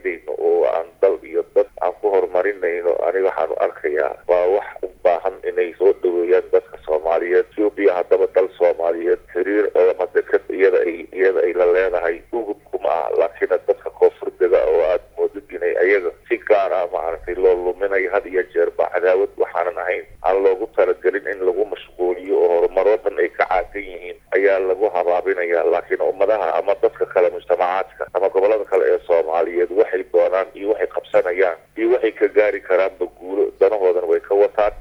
faa'iidayno oo aan dal iyo dad aan ku horumarinayno aniga waxaanu arkayaa waa wax u baahan inay soo dhaweeyaan dadka soomaaliyeed etoobiya haddaba dal soomaaliyeed xiriir ama deked iyada ay iyada ay la leedahay ugubkuma ah laakiin dadka koonfurdega oo aada moodid inay ayaga si gaar ah maaragtay loo luminayo had iyo jeerba cadaawad waxaanan ahayn aan loogu talagelin in lagu mashquuliyo oo horumaro dhan ay ka caagan yihiin ayaa lagu habaabinaya laakiin ummadaha ama dadka kale mujtamacaadka ama gobolada kale ee soomaaliyeed waxay doonaan iyo waxay qabsanayaan iyo waxay ka gaari karaanba guulo